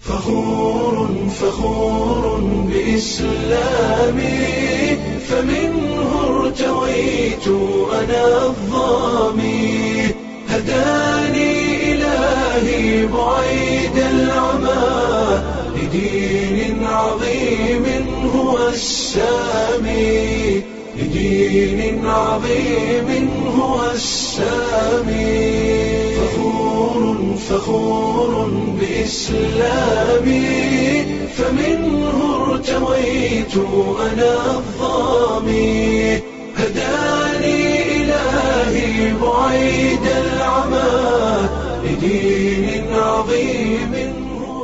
فخور فخور بإسلامي فمنه ارتويت أنا الظامي هداني إلهي بعيد العمى لدين عظيم هو السامي لدين عظيم هو السامي فخور فخور بإسلامي فمنه ارتويت أنا الظامي هداني إلهي بعيد العمى لدين عظيم هو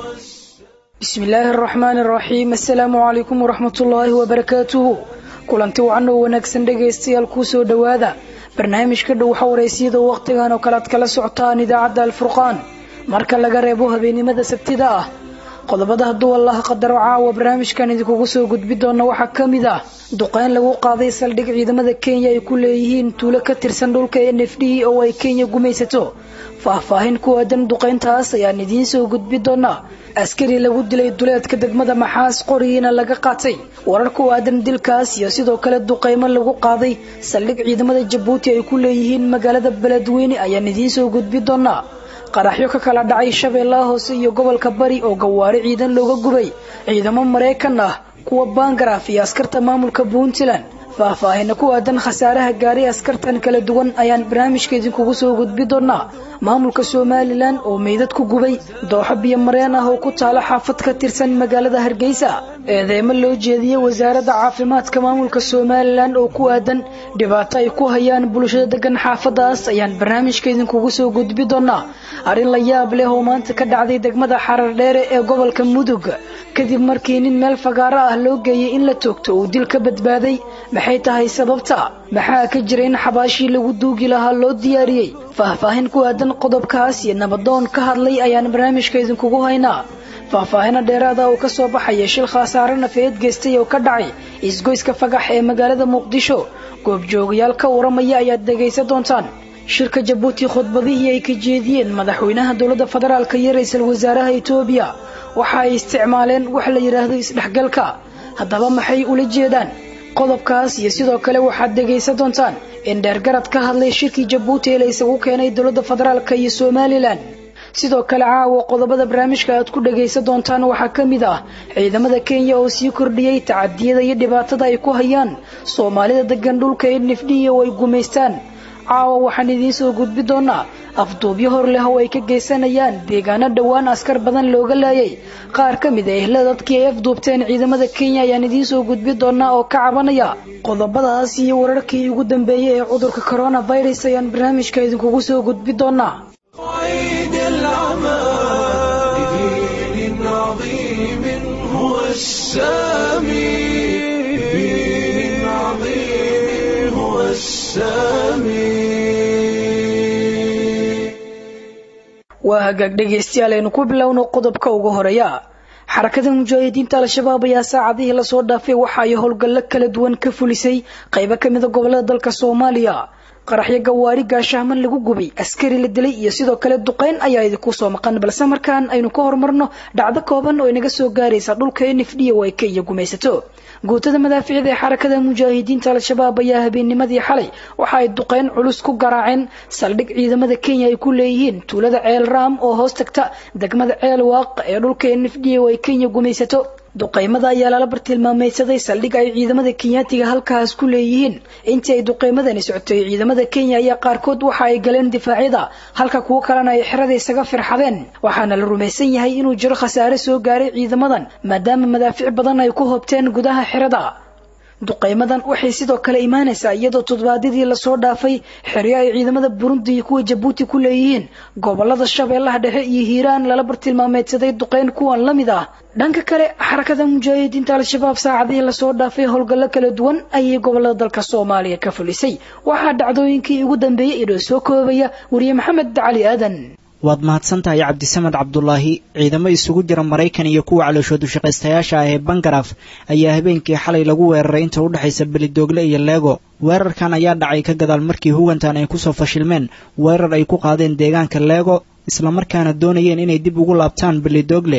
bismi illaahi araxmaani araxiim assalaamu calaykum waraxmat ullaahi wabarakaatuhu kulanti wacan oo wanaagsan dhegaystayaal kuu soo dhowaada barnaamijka dhow xawaraysiyada wakhtigan oo kale ad kala socotaan idaacadda alfurqaan marka laga reebo habeennimada sabtida ah qodobada hadduu allaha qadaro caawa barnaamijkan idinkugu soo gudbi doona waxaa ka mid ah duqeyn lagu qaaday saldhig ciidamada kenya ay ku leeyihiin tuulo ka tirsan dhulka n f d oo ay kenya gumaysato faahfaahin ku aadan duqeyntaas ayaan idiin soo gudbi doonaa askari lagu dilay duleedka degmada maxaas qorigiina laga qaatay warar ku aadan dilkaas iyo sidoo kale duqeymo lagu qaaday saldhig ciidamada jabuuti ay ku leeyihiin magaalada beledweyne ayaan idiin soo gudbi doonaa qaraxyo ka kala dhacay shabeellaha hoose iyo gobolka bari oo gawaari ciidan looga gubay ciidamo maraykan ah kuwa bangaraaf iyo askarta maamulka puntland faahfaahina ku aadan khasaaraha gaari askartan kala duwan ayaan barnaamijka idinkugu soo gudbi doonaa maamulka somalilan oo meydad ku gubay dooxo biyo mareen ah oo ku taalo xaafad ka tirsan magaalada hargeysa eedeemo loo jeediyey wasaaradda caafimaadka maamulka somalilan oo ku aadan dhibaato ay ku hayaan bulshada degan xaafadaas ayaan barnaamijka idinkugu soo gudbi doonaa arrin la yaab leh oo maanta ka dhacday degmada xarar dheere ee gobolka mudug kadib markii nin meel fagaaro ah loo geeyey in la toogto uu dil ka badbaaday maxay tahay sababta maxaa ka jira in xabaashii lagu duugi lahaa loo diyaariyey faahfaahin ku aadan qodobkaas iyo nabadoon ka hadlay ayaan barnaamijka idinkugu haynaa faahfaahino dheeraada oo ka soo baxaya shil khasaare nafeed geystay oo ka dhacay isgoyska fagax ee magaalada muqdisho goobjoogayaal ka waramaya ayaad dhegaysan doontaan shirka jabuuti khudbadihii ay ka jeediyeen madaxweynaha dowladda federaalka iyo ra-iisul wasaaraha etoobiya waxa ay isticmaaleen wax la yidhaahdo isdhexgalka haddaba maxay ula jeedaan qodobkaas iyo sidoo kale waxaad dhegaysan doontaan in dheergarad ka hadlay shirkii jabuuti ee la isagu keenay dowladda federaalka iyo somalilan sidoo kale caawa qodobada barnaamijka aad ku dhagaysan doontaan waxaa ka mid ah ciidamada kenya oo sii kordhiyey tacadiyada iyo dhibaatada ay ku hayaan soomaalida degan dhulka nfd oo ay gumaystaan caawa waxaan idiin soo gudbi doonaa afduubyo hor leh oo ay ka geysanayaan deegaano dhowaan askar badan looga laayay qaar ka mid a ehla dadkii ay afduubteen ciidamada kenya ayaan idiin soo gudbi doonaa oo ka cabanaya qodobadaas iyo wararkii ugu dambeeyey ee cudurka coronavirus ayaan barnaamijka idinkugu soo gudbi doonaa بعيد العمى لدين عظيم هو السامي لدين عظيم هو السامي waa hagaag dhegaystayaal aynu ku bilowno qodobka ugu horeeya xarakada mujaahidiinta al-shabaab ayaa saacadihii lasoo dhaafay waxa ay howlgallo kala duwan ka fulisay qaybo ka mida gobolada dalka soomaaliya qaraxyo gawaari gaashahman lagu gubay askari la dilay iyo sidoo kale duqeyn ayaa idinku soo maqan balse markaan aynu ka horumarno dhacdo kooban oo inaga soo gaaraysa dhulka n f d oo ay kenya gumaysato guutada madaaficida ee xarakada mujaahidiinta al-shabaab ayaa habeennimadii xalay waxa ay duqeyn culus ku garaaceen saldhig ciidamada kenya ay ku leeyihiin tuulada ceel raam oo hoos tagta degmada ceel waaq ee dhulka n f d oo ay kenya gumaysato duqeymada ayaa lala bartilmaameydsaday saldhig ay ciidamada kenyaatiga halkaas ku leeyihiin intii ay duqeymadani socotay ciidamada kenya ayaa qaarkood waxa ay galeen difaacyada halka kuwo kalena ay xerada isaga firxadeen waxaana la rumaysan yahay inuu jiro khasaare soo gaaray ciidamadan maadaama madaafic badan ay ku hobteen gudaha xerada duqeymadan waxay sidoo kale imaanaysaa iyadoo toddobaadyadii lasoo dhaafay xeryo ay ciidamada burundi iyo kuwa jabuuti ku leeyihiin gobolada shabeellaha dhexe iyo hiiraan lala bartilmaameedsaday duqeyn kuwan la mid ah dhanka kale xarakada mujaahidiinta al-shabaab saacadihii lasoo dhaafay howlgallo kala duwan ayay gobolada dalka soomaaliya ka fulisay waxaa dhacdooyinkii ugu dambeeyey inoo soo koobaya wariye maxamed cali aadan waad mahadsantahay cabdisamed cabdulaahi ciidamo isugu jira maraykan iyo kuwa calooshoodu shaqaystayaasha ah ee bangaraf ayaa habeenkii xalay lagu weeraray inta u dhexaysa belidoogle iyo leego weerarkan ayaa dhacay ka gadaal markii huwantan ay kusoo fashilmeen weerar ay ku qaadeen deegaanka leego islamarkaana doonayeen inay dib ugu laabtaan belidoogle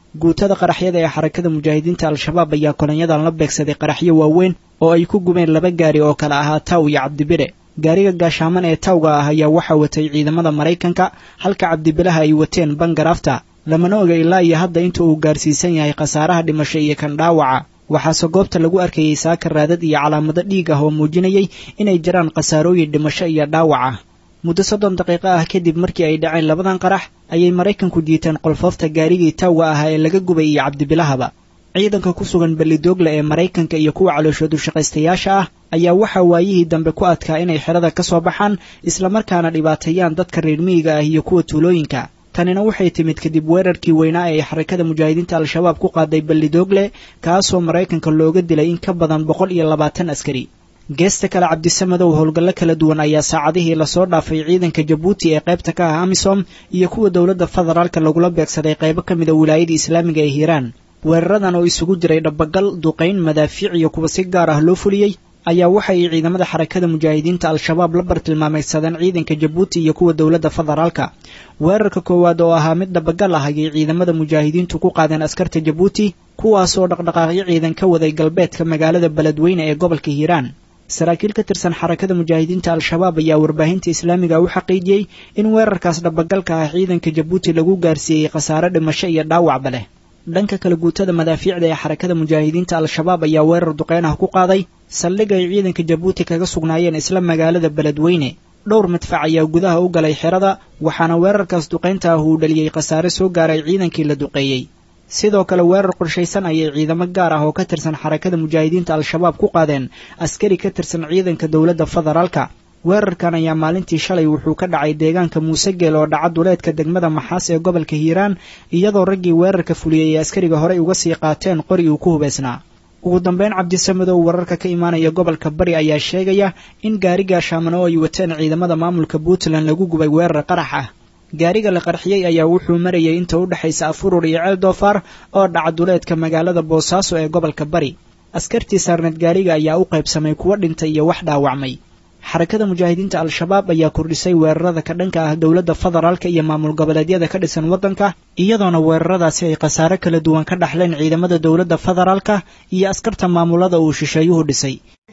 guutada qaraxyada ee xarakada mujaahidiinta al-shabaab ayaa kolanyadan la beegsaday qaraxyo waaweyn oo ay ku gubeen laba gaari oo kale ahaa taw iyo cabdibire gaariga gaashaaman ee tawga ah ayaa waxaa watay ciidamada maraykanka halka cabdibilaha ay wateen bangaraafta lamana oga ilaa iyo hadda inta uu gaarsiisan yahay khasaaraha dhimasho iyo kan dhaawaca waxaase goobta lagu arkayay saaka raadad iyo calaamado dhiig ah oo muujinayay inay jiraan khasaarooyin dhimasho iyo dhaawaca muddo soddon daqiiqo ah kadib markii ay dhaceen labadan qarax ayay maraykanku diiteen qolfoofta gaarigii tawga ahaa ee laga gubay iyo cabdibilahaba ciidanka ku sugan ballidoogle ee maraykanka iyo kuwa calooshoodu shaqaystayaasha ah ayaa waxaa waayihii dambe ku adkaa inay xerada ka soo baxaan islamarkaana dhibaateeyaan dadka reer miyiga ah iyo kuwa tuulooyinka tanina waxay timid kadib weerarkii weynaa ee xarakada mujaahidiinta al-shabaab ku qaaday ballidoogle kaasoo maraykanka looga dilay in ka badan boqol iyo labaatan askari geesta kale cabdisamadow howlgallo kala duwan ayaa saacadihii lasoo dhaafay ciidanka jabuuti ee qaybta ka ah amisom iyo kuwa dowladda federaalka lagula beegsaday qaybo ka mid a wilaayada islaamiga ee hiiraan weeraradan oo isugu jiray dhabagal duqayn madaafiic iyo kuwa si gaar ah loo fuliyey ayaa waxa ay ciidamada xarakada mujaahidiinta al-shabaab la bartilmaameysadeen ciidanka jabuuti iyo kuwa dowladda federaalka weerarka koowaad oo ahaa mid dhabagal ah ayay ciidamada mujaahidiintu ku qaadeen askarta jabuuti kuwaasoo dhaqdhaqaaqyo ciidan ka waday galbeedka magaalada beledweyne ee gobolka hiiraan saraakiil ka tirsan xarakada mujaahidiinta al-shabaab ayaa warbaahinta islaamiga u xaqiijiyey in weerarkaas dhabagalka ah ciidanka jabuuti lagu gaarsiiyey khasaare dhimasho iyo dhaawacba leh dhanka kale guutada madaafiicda ee xarakada mujaahidiinta al-shabaab ayaa weerar duqeyn ah ku qaaday saldhig ay ciidanka jabuuti kaga sugnaayeen isla magaalada beledweyne dhowr madfac ayaa gudaha u galay xerada waxaana weerarkaas duqaynta ah uu dhaliyey khasaare soo gaaray ciidankii la duqeeyey sidoo kale weerar qorshaysan ayay ciidamo gaar ah oo ka tirsan xarakada mujaahidiinta al-shabaab ku qaadeen askari ka tirsan ciidanka dowladda federaalka weerarkan ayaa maalintii shalay wuxuu ka dhacay deegaanka muusegeel oo dhaca duleedka degmada maxaas ee gobolka hiiraan iyadoo raggii weerarka fuliyey ee askariga horey uga sii qaateen qori uu ku hubaysnaa ugu dambeyn cabdisamadow wararka ka imaanaya gobolka bari ayaa sheegaya in gaari gaashaaman oo ay wateen ciidamada maamulka puntland lagu gubay weerar qarax ah gaariga la qarxiyey ayaa wuxuu marayay inta u dhexaysa afurur iyo ceel doofaar oo dhaca duleedka magaalada boosaaso ee gobolka bari askartii saarneed gaariga ayaa u qaybsamay kuwo dhintay iyo wax dhaawacmay xarakada mujaahidiinta al-shabaab ayaa kordhisay weerarada ka dhanka ah dowladda federaalka iyo maamul goboleedyada ka dhisan waddanka iyadoona weeraradaasi ay khasaare kala duwan ka dhaxleen ciidamada dowladda federaalka iyo askarta maamulada uu shisheeyuhu dhisay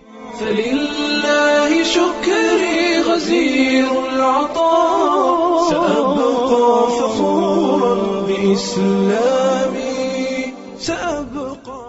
فلله شكري غزير العطاء سأبقى فخورا بإسلامي سأبقى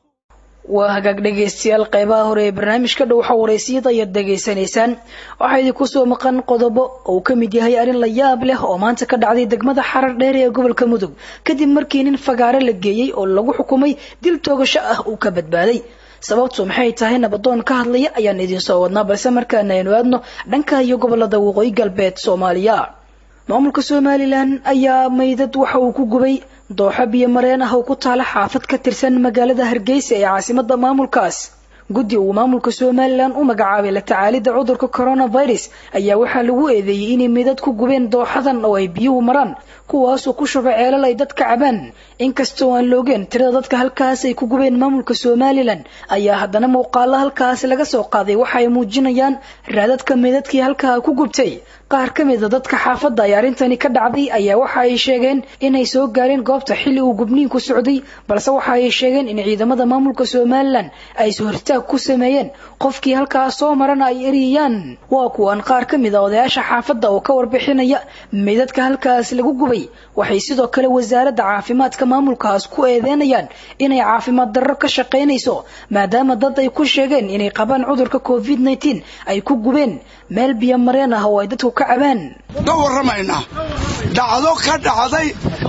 waa hagaag dhegaystayaal qeybaha hore ee barnaamijka dhow xawareysiyada ayaad dhegaysanaysaan waxaa idinku soo maqan qodobo uu ka mid yahay arrin la yaab leh oo maanta ka dhacday degmada xarar dheer ee gobolka mudug kadib markii nin fagaare la geeyey oo lagu xukumay dil toogasho ah uu ka badbaaday sababtu maxay tahay nabadoon ka hadlaya ayaan idinsoo wadnaa balse markaana aynu aadno dhanka iyo gobolada waqooyi galbeed soomaaliya maamulka somalilan ayaa maydad waxa uu ku gubay dooxo biyo mareen ah oo ku taala xaafad ka tirsan magaalada hargeysa ee caasimada maamulkaas guddi uu maamulka somalilan u magacaabay la tacaalidda cudurka coronavirus ayaa waxaa lagu eedeeyey inay midad ku gubeen dooxadan oo ay biyuhu maraan kuwaasoo ku shuba ceelal ay dadka cabaan inkastoo aan loogeen tirada dadka halkaas ay ku gubeen maamulka somalilan ayaa haddana muuqaalo halkaas laga soo qaaday waxa ay muujinayaan raadadka midadkii halkaa ku gubtay qaar ka mida dadka xaafadda ay arrintani ka dhacday ayaa waxa ay sheegeen inay soo gaareen goobta xilli uu gubniinku socday balse waxa ay sheegeen in ciidamada maamulka somalilan ay is-hortaag ku sameeyeen qofkii halkaas soo marana ay eriyayaan waa kuwan qaar ka mid a odayaasha xaafadda oo ka warbixinaya midadka halkaas lagu gubay waxay sidoo kale wasaaradda caafimaadka maamulkaas ku eedeynayaan inay caafimaad darro ka shaqaynayso maadaama dad ay ku sheegeen inay qabaan cudurka covid nteen ay ku gubeen meel biyo mareen ah oo ay dadku ka cabaan ka warramaynaa dhacdo ka dhacday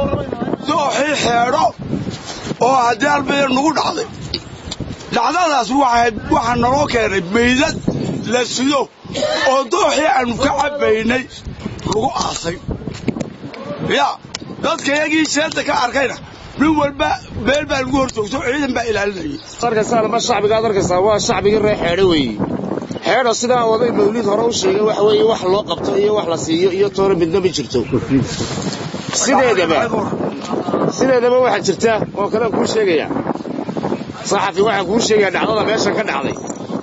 dooxii xeedho oo haddii albayar nagu dhacday dhacdadaas waxaa naloo keenay meydad la sido oo dooxii aannu ka cabbaynay lagu aasay yaa dadka yagii seenta ka arkayna nin walba meel baa lagu hor joogto ciidan baa ilaalinayay arkaysaanma shacbiga ad arkaysaa waa shacbigii reer xeedho weeye xeedho sidaa oday mawliid hore u sheegay waxa weeye wax loo qabto iyo wax la siiyo iyo toona midna ma jirto sideedaba sideedaba waxaa jirta oo kalean kuu sheegaya saxafi waxaan kuu sheegaya dhacdada meeshan ka dhacday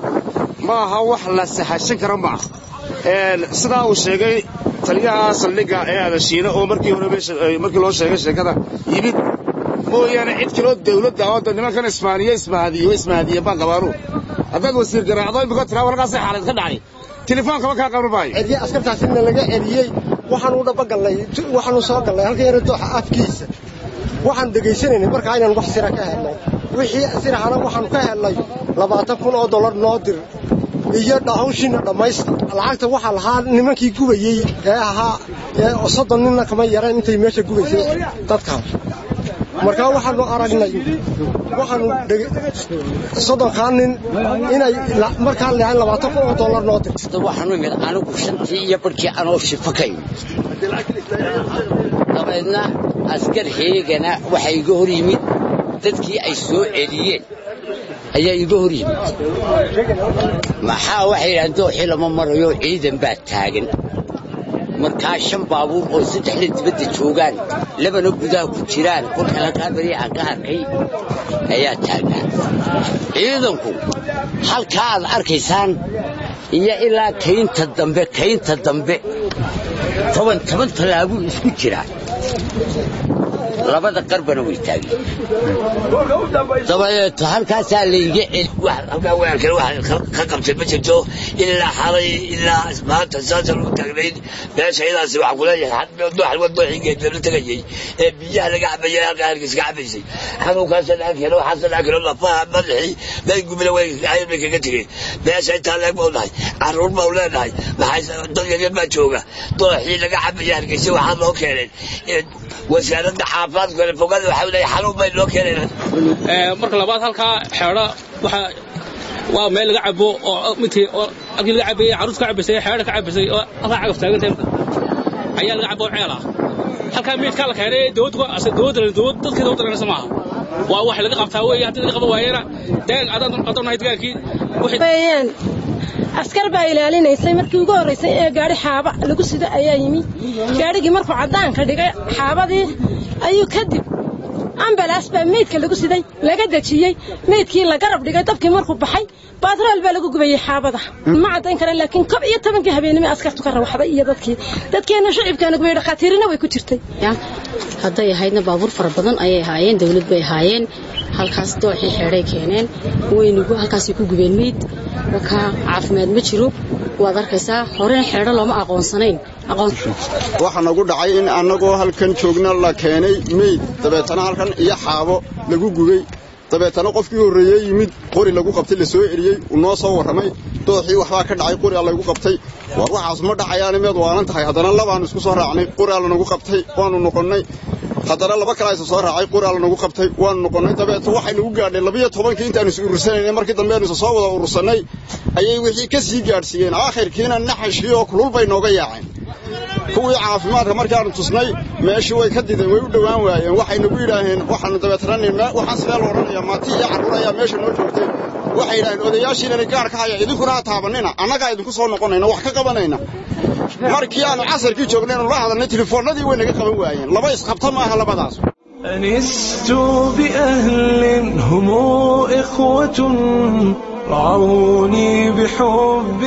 ma aha wax la sahashan kara ma aha sidaa uu sheegay taliyaha saldhigga ee adashiina oo markii hore markii loo sheegay sheekada yimid mooyaane cid kaloo dawladda oo da nimankan ismaaniye ismahadiyo ismahadiye baan qabaanu haddaad wasiir garaacdo imika tiraa warkaasay xaalad ka dhacay tilefoonkaba kaa qabri maayo celiye askartaasina laga celiyey waxaanu dhabagallay waxaanu soo gallay halka yara dooxa afkiisa waxaan dhegaysanaynay markaa inaan wax sira ka helnay wixii sirahana waxaanu ka helnay labaatan kun oo dollar noo dir iyo hawshiina dhammaysta lacagta waxaa lahaa nimankii gubayey ee ahaa ee soddon ninna kama yareen intay meesha gubaysay dadkaas markaa waxaanu aragnay waxaanu soddonkaa nin inay markaa leehayn labaatan kun oo dollar noo dir waxaanu imid anigu shantii iyo barhkii anoo shifo ka imid dabeedna askar heegana waxaa iga hor yimid dadkii ay soo celiyeen ayaa iga hor yimid maxaa waxay yidhahdeen dooxii lama marayo ciidan baa taagan markaa shan baabuur oo saddexda dibadda joogaan labana gudaha ku jiraan kolka halkaa beri aan ka arkay ayaa taagnaa ciidanku halkaa aad arkaysaan iyo ilaa kaynta dambe kaynta dambe toban toban tallaabuu isku jiraa labada qarbana way taageen dabadeeto halkaasaa layga celi ka qabtay ma jirto ilaa xalay ilaa maanta saasa lagu taagnayd meesha idaasi waxaan kuleeyahay dooxigeedala tegayey ee biyaha laga cabayay halkaa halkiis ka cabaysay xanuunkaasa laga keeno waxaasa laga keeno lafaha madaxii daygumina way ayar bay kaga tegeen meesha intaa leeg bau nahay carruur bau leenahay maxay dad yaryar baa jooga dooxii laga cabayay hargeysa waxaa loo keeneen wasaaradda caafimaadka fogada waxaa leeyahay xanuun bay loo keeneen marka labaad halkaa xeedho waxa waa meel laga cabo oo midkii oo halkii laga cabayay carruurta ka cabaysay xeedho ka cabaysay oo halkaa cagaf taagan ayaa laga cabo ceel ah halkaa meydkaa la keenay dowladda dowladda dadkii dowladda leenaysa maaha waa wax laga qabtaa weeye haddii laga qaban waayana deegan adaan adaan nahay degaankii weeyaan askar baa ilaalinaysay markii ugu horraysay ee gaadhi xaaba lagu sido ayaa yimi gaadhigii markuu caddaanka dhigay xaabadii ayuu kadib ambalaas baa meydka lagu siday laga dejiyey meydkii la garab dhigay dabkii markuu baxay baatrool baa lagu gubayey xaabada ma caddayn kareen laakiin kob iyo tobankii habeenimo askartu ka rawaxday iyo dadkii dadkeenna shacibkaana gubay dhakhaatiirina way ku jirtay hadday ahaydna baabuur fara badan ayay ahaayeen dawlad bay ahaayeen halkaas dooxii xeedhay keeneen waynugu halkaasay ku gubeen meyd wakaa caafimaad ma jiro waad arkaysaa horena xeedho looma aqoonsanayn waxaa nagu dhacay in annagoo halkan joogna la keenay meyd dabeetana halkan iyo xaabo lagu gubay dabeetana qofkii horreeyey yimid qori lagu qabtay la soo eriyey uu noo soo warramay dooxii waxbaa ka dhacay qori laygu qabtay war waxaas ma dhacayaani meed waanan tahay haddana labaannu isku soo raacnay qoraa lanagu qabtay waannu noqonnay haddana laba kale aysa soo raacay qoraa lanagu qabtay waannu noqonnay dabeeto waxay nagu gaadhay labiyo tobankii intaannu is urursanaynay markii dambe aynu isa soo wada urursannay ayay wixii ka sii gaadhsiiyeen aakhirkiina naxashii oo kulul bay nooga yaaceen kuwii caafimaadka markaannu tusnay meeshii way ka dideen way u dhowaan waayeen waxay nagu yidhaaheen waxaannu dabeetana waxaan sidee la odhanayaa maati iyo carruur ayaa meesha noo joogtay waxay yidhaaheen odayaashiinani gaar ka haya idinkuna ha taabannina annagaa idinku soo noqonayna wax ka qabanayna markii aannu casarkii joognaynu la hadalnay telefoonnadii way naga qaban waayeen laba isqabta maaha labadaas أنست بأهل هم إخوة رعوني بحب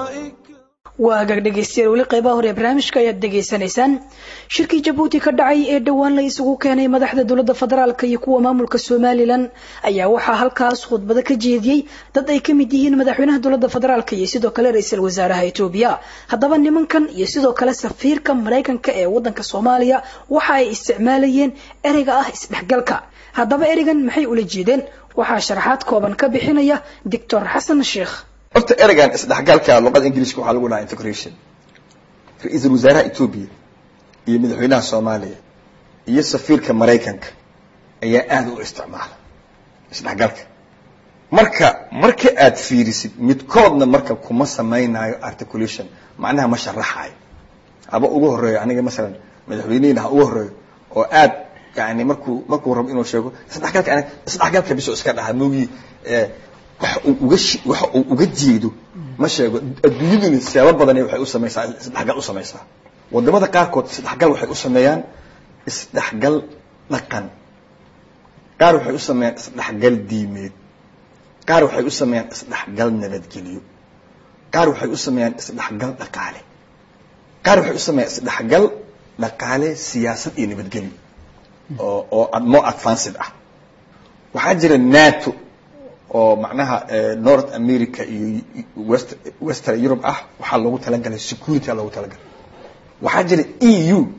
waa hagaag dhegaystayaal weli qaybaha hore ee barnaamijka ayaad dhegaysanaysaan shirkii jabuuti ka dhacay ee dhowaan la isugu keenay madaxda dowladda federaalk iyo kuwa maamulka somalilan ayaa waxaa halkaas khudbado ka jeediyey dad ay ka mid yihiin madaxweynaha dowladda federaalk iyo sidoo kale ra-iisul wasaaraha etoobiya haddaba nimankan iyo sidoo kale safiirka maraykanka ee wadanka soomaaliya waxa ay isticmaalayeen ereyga ah isdhexgalka haddaba ereygan maxay ula jeedeen waxaa sharaxaad kooban ka bixinaya doctor xasan sheekh horta ereygan isdhexgalka luqada ingiliishka waxaa lagu dhahaa integration ra-iisul wasaaraha etoobiya iyo madaxweynaha soomaaliya iyo safiirka maraykanka ayaa aada u isticmaala isdhexgalka marka marka aad fiirisid midkoodna marka kuma samaynayo articulation macnaha ma sharaxayo haba ugu horeeyo aniga masalan madaxweynehina ha ugu horeeyo oo aad yani markuu markuu rabo inuu sheego isdhexgalka isdhexgalka biso iska dhaha moogii waxa uu uga waxa uu uga jeedo ma sheego adduunyaduna siyaabo badan waxay u samaysaa isdhexgal u samaysaa wadamada qaarkood isdhexgal waxay u sameeyaan isdhexgal dhaqan qaar waxay u sameeyaan isdhexgal diimeed qaar waxay u sameeyaan isdhexgal nabadgelyo qaar waxay u sameeyaan isdhexgal dhaqaale qaar waxay u sameeyaan isdhexgal dhaqaale siyaasad iyo nabadgelyo oo oo ad- more advanced ah waxaa jira nato oo macnaha eh, north america iyo west western europe ah waxaa loogu talagalay security aa loogu talagalay waxaa jira e u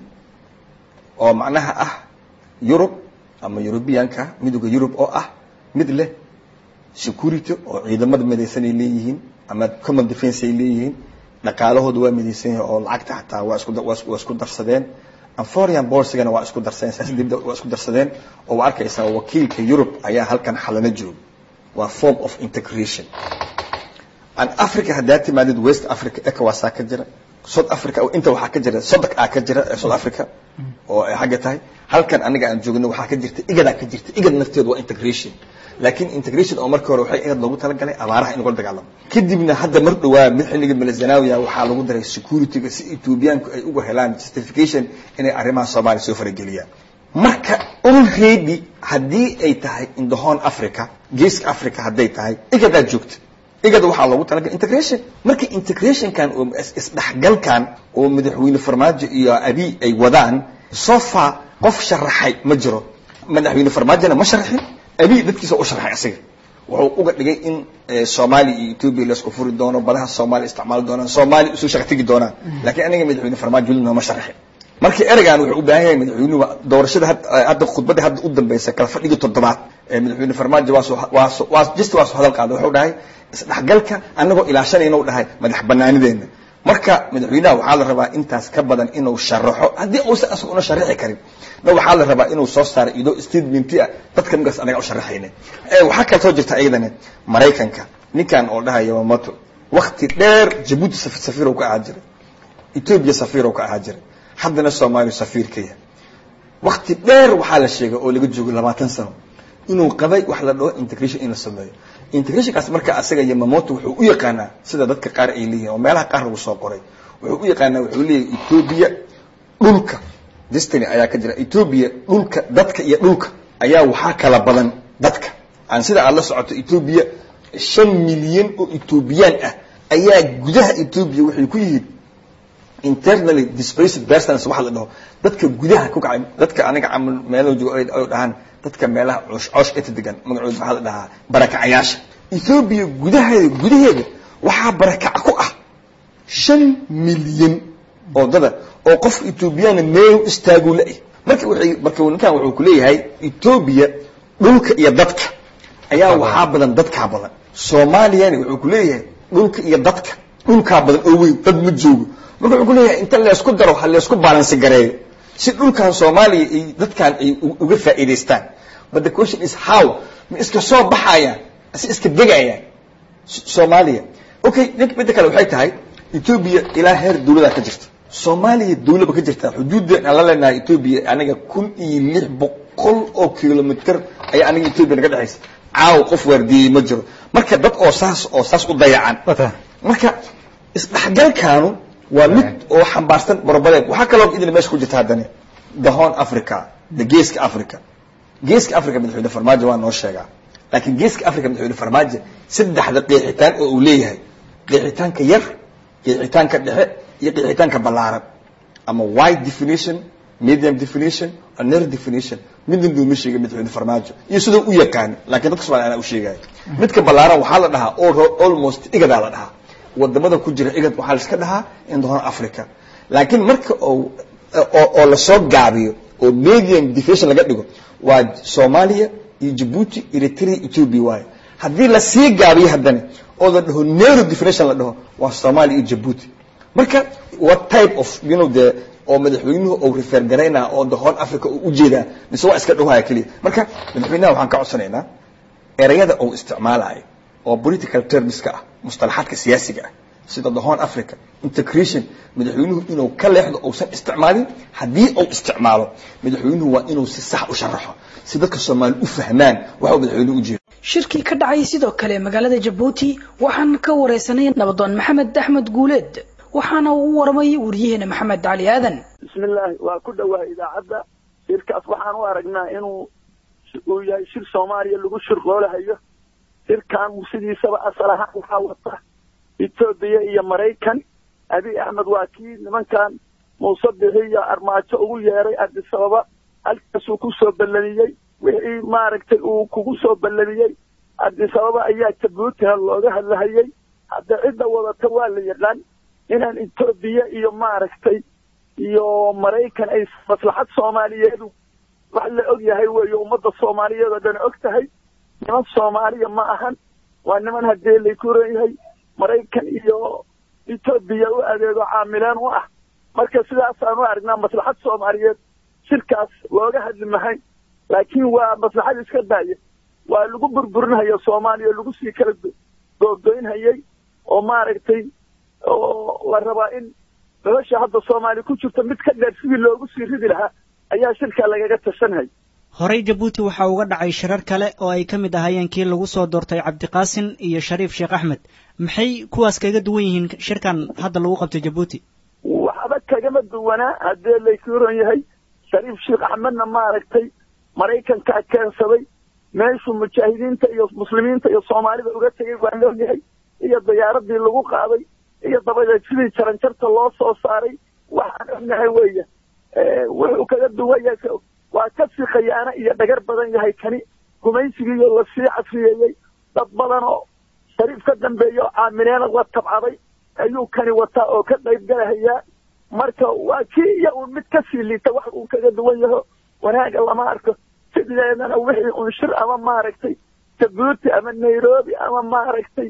oo macnaha ah yurub ama yurubiyanka midooda yurub oo ah mid leh security oo ciidamada midaysan ay leeyihiin ama common defense ay leeyihiin dhaqaalahooda waa midaysan yahay oo lacagta xataa waa isku dar- waa isku- waa isku darsadeen anforian bolsigana waa isku darsadeen siyaasad dibadda waa isku darsadeen oo waa arkaysaa wakiilka yurub ayaa halkan xalana jooga waa form of integration an africa haddaa timaadid west africa ecowasaa ka jira south africa inta waxaa ka jira soddok aa ka jira ee south africa oo ay xagga tahay halkan aniga aan joogno waxaa ka jirta igadaa ka jirta igad nafteedu waa integration laakiin integration oo markii hore waxay igad loogu talagalay abaaraha in lagula dagaalamo kadibna hadda mar dhowaa mid xilliga malazanawiya waxaa lagu daray securityga si ethoobiyaanku ay uga helaan justification inay arrimaha soomaaliya soo farageliyaan marka already haddii ay tahay in the horn africa geeska africa hadday tahay igadaa joogta igada waxaa loogu talagalay integration marka integrationkan oo is- isdhexgalkan oo madaxweyne farmaajo iyo abi ay wadaan so far qof sharaxay ma jiro madaxweyne farmaajona ma sharaxin abi dadkiisa u sharaxay asiga wuxuu uga dhigay in eh, soomaaliya iyo ethiopia laisku furi doono badaha soomaaliya isticmaali doonaan soomaaliya usoo shaqa tegi doonaan laakiin aniga madaxweyne farmaajo weli nooma sharaxin marka ereygan wuxuu u baahan yahay madaxweynuhu doorashada had- hadda khudbadda hadda u dambeysa kala fadhigii toddobaad ee madaxweyne farmaajo waa soo waa soo waa just waa soo hadal qaaday wuxuu dhahay isdhexgalka annagoo ilaashanayna u dhahay madax banaanideena marka madaxweynaha waxaa la rabaa intaas ka badan inuu sharaxo haddii uusan asaga una sharaxi karin na waxaa la rabaa inuu soo saaro idoo statementi ah dadka ninkaas anaga u sharaxayna Eh, waxaa kale soo jirta iyadana maraykanka ninkan oo dhahaya yamamoto wakti dheer jabuuti saf- safiir uu ka ahaa jiray ethiopia safiir uu ka ahaa jiray haddana soomaaliya safiir ka yahay wakti dheer waxaa la sheegay oo laga joogo labaatan sano inuu qabay wax la dhaho integration in la sameeyo integrationkaas marka asaga yamamoto wuxuu u yaqaanaa sida dadka qaar ay leeyihin oo meelaha qaar lagu soo qoray wuxuu u yaqaanaa wuxuu leeyahay ethiopia dhulka destiny ayaa ka jira ethiopia dhulka dadka iyo dhulka ayaa waxaa kala badan dadka aan sida aad la socoto ethiopia shan milyan oo ethiopian ah ayaa gudaha ethiopia waxay ku yihiin internally displaced persons waxa la dhaho dadka gudaha ku kacay dadka aniga camal meelo joogo ay ay dhahaan dadka meelaha coosh coosh inta degan magacooda waxaa la dhahaa barakacayaasha ethiopia gudaheeda gudaheeda waxaa barakac ku ah shan milyan oo dada oo qof ethoobiyaana meel u istaaguu la-ih marka waxay marka ninkan wuxuu ku leeyahay ethiopia dhulka iyo dadka ayaa waxaa badan dadkaa badan soomaaliyana wuxuu ku leeyahay dhulka iyo dadka dhulkaa badan oo weyn dad ma joogo marka wuxuu ku leeyahay inta laysku daro ha laysku balansi gareeyo si dhulkan soomaaliya ay dadkan ay u- uga faa'iidaystaan but the question is how ma iska soo baxayaan ase iska degayaan S- soomaaliya okay ninka midda kale waxay tahay ethiopia ilaa heer dawladaa ka jirta soomaaliya dawlaba ka jirta xuduudda aan la leenahay ethiopia aniga kun iyo lix boqol oo kilomitr ayaa aniga ethiopia naga dhexaysa caaw qof waardiiyey ma jiro marka dad oo saas oo saas u dayacan marka isdhexgalkaanu waa mid oo xambaarsan borobadeed waxaa kaloo idin meesha ku jirta haddana the horn africa the geeska africa geeska africa madaxweyne farmaajo waa noo sheegaa laakiin geeska africa madaxweyne farmaajo saddexda qeexitaan oo uu leeyahay qeexitaanka yar qeexitaanka dhexe iyo qeexitaanka ballaaran ama wide definition medium definition or narrow definition midna duuma sheegay madaxweyne farmaajo iyo sidoo u yaqaan laakiin dadka Soomaaliya anaa u sheegaya midka ballaaran waxaa la dhahaa all- almost igadaa la dhahaa wadamada ku jira igad waxaa la iska dhahaa in the horn africa laakiin marka oo oo oo lasoo gaabiyo oo medium definition laga dhigo waa soomaaliya iyo jabuuti eritrea ethiopia waayo haddii lasii gaabiyo haddana oo la dhaho narrow definition la dhaho waa soomaaliya iyo jabuuti marka what type of you know the oo madaxweynuhu uu refer garaynaa oo the horn africa uu ujeedaa mise waa iska dhahaya keliya marka madaxweynaha waxaan ka codsanaynaa erayada uu isticmaalayo oo political termska ah mustalaxaadka siyaasiga ah sida the horn africa integration madaxweynuhu inuu ka leexdo uusan isticmaalin haddii uu isticmaalo madaxweynuhu waa inuu si sax u sharaxo si dadka soomaali u fahmaan waxa uu madaxweynuhu ujeedo shirkii ka dhacay sidoo kale magaalada jabuuti waxaan ka wareysanay nabadoon maxamed axmed guuleed waxaana uu u waramay wariyaheena maxamed cali aadan bismillaahi waa ku dhowaa idaacadda shirkaas waxaan u aragnaa inuu uu yahay shir soomaaliya lagu shirqoolahayo shirkan sidiisaba asal ahaan waxaa wata etoobiya iyo maraykan abiy axmed waa kii nimankan muuse bixi iyo armaajo ugu yeeray addis ababa halkaasuu ku soo ballamiyey wixii maaragtay uu kugu soo ballamiyey cabdisababa ayaa jabuutina looga hadlahayey hadda cidda wadata waa la yaqaan inaan etoobiya iyo maaragtay iyo maraykan ay maslaxad soomaaliyeedu wax la og yahay weeye ummadda soomaaliyeed oo dhan og tahay niman soomaaliya ma ahan waa niman haddee laykuran yahay maraykan iyo etoobiya u adeego caamileen u ah marka sidaasaan u aragnaa maslaxad soomaaliyeed shirkaas looga hadli mahayn laakiin waa maslaxad iska daaya waa lagu burburinhaya soomaaliya lagu sii kala goorgoynhayay oo maaragtay oo la rabaa in nolosha hadda soomaaliya ku jirta mid ka dheer sidii loogu sii ridi lahaa ayaa shirkaa lagaga tashanhay horey jabuuti waxaa uga dhacay shirar kale oo ay ka mid ahaayeen kii lagu soo doortay cabdiqaasin iyo shariif sheekh axmed maxay kuwaas kaga duwan yihiin shirkan hadda lagu qabtay jabuuti waxba kagama duwanaa haddee laykuran yahay shariif sheekh axmedna maaragtay maraykankaa keensaday meeshuu mujaahidiinta iyo muslimiinta iyo soomaalida uga tegay waa leeyahay iyo diyaaradii lagu qaaday iyo dabadeed sidii jaranjarta loo soo saaray waxaan ognahay weeye wuxuu kaga duwan yahay waa kasii khayaano iyo dhagar badan yahay kani gumaysigiiyo lasii casriyeeyey dad badan oo shariif ka dambeeya oo caamileena la tabcaday ayuu kani wataa oo ka qayb galahayaa marka waa kii iyo uun mid kasii liita wax uu kaga duwan yaho wanaaga lama arko sideedana wixii un shir ama maaragtay jabuuti ama nairobi ama maaragtay